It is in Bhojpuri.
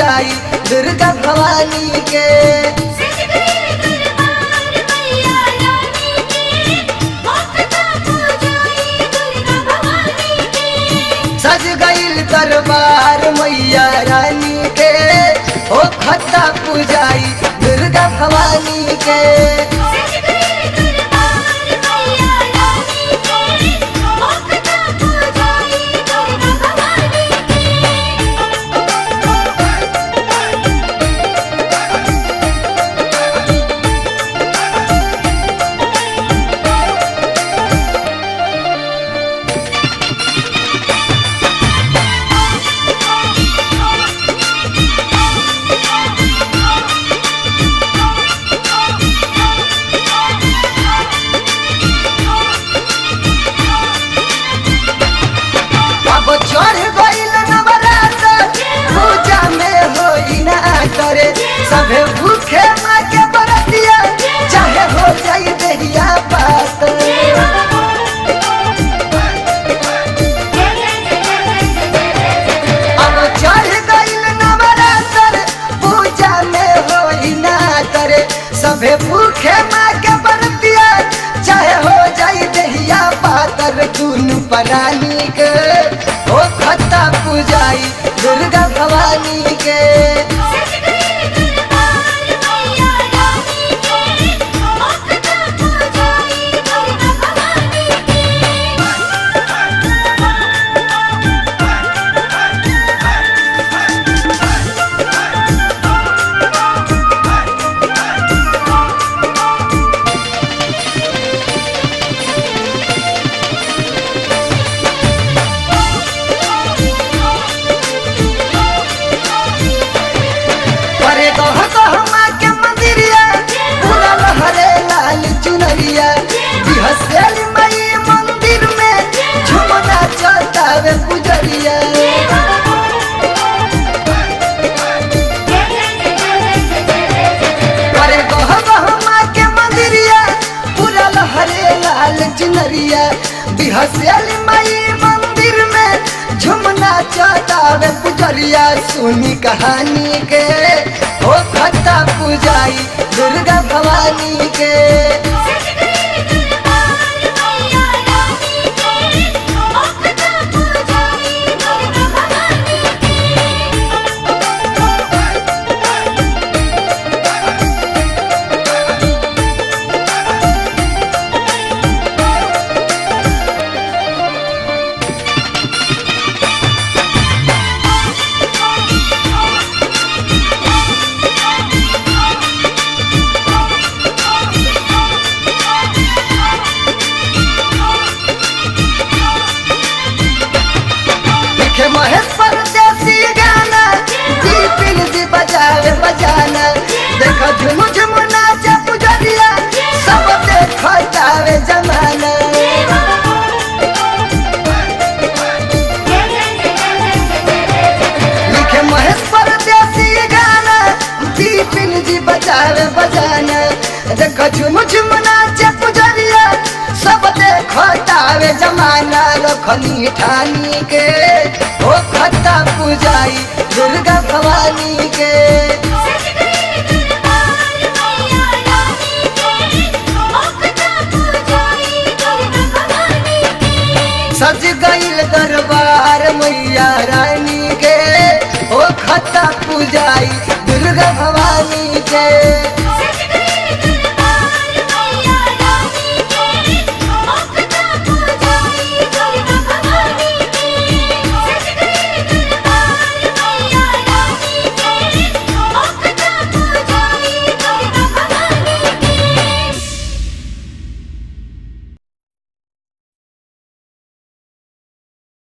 पूजाई दुर्गा भवानी के सज गए दरबार मैया रानी के भक्ता पूजाई दुर्गा भवानी के सज गईल दरबार मैया रानी के ओ खत्ता पूजाई दुर्गा भवानी के सज गए दरबार मैया रानी के भक्ता पूजाई दुर्गा भवानी के अब चढ़ गईल नवरात्र पूजा में होई ना करे सभे भूखे माँ के बरतिया चाहे हो जाई देहिया पात अब चढ़ गईल नवरात्र पूजा में होई ना करे सभे भूखे माँ के बरतिया चाहे हो जाई देहिया पातर दुनु परानी के ओ खत्ता पूजाई दुर्गा भवानी के सज गए दरबार मैया रानी के भक्ता पूजाई दुर्गा भवानी के परे गह गह माँ के मंदिरिया पूरा लहरे लाल चुनरिया बिहसेल मई मंदिर में झुमना चलतावे पुजरिया परे गह गह माँ के मंदिरिया पूरा लहरे लाल चुनरिया बिहसेल मई मंदिर में झुमना चलतावे पुजरिया सुनी कहानी के ओ खत्ता पूजाई दुर्गा भवानी के सज गए दरबार मैया रानी के भक्ता पूजाई दुर्गा भवानी के लिखे महेश परदेसी गाना जी पिन जी बजावे बजाना देखो झुम झुम नाचे पुजरिया सब देखो जावे जमाना लिखे महेश परदेसी गाना जी पिन जी बजावे बजाना देखो झुम झुम नाचे पुजरिया सब देखो जावे जमाना रखनी ठानी के ओ खत्ता पूजाई दुर्गा भवानी के सज गए दरबार मैया रानी के भक्ता पूजाई दुर्गा भवानी के सज गईल दरबार मैया रानी के ओ खत्ता पूजाई दुर्गा भवानी के सज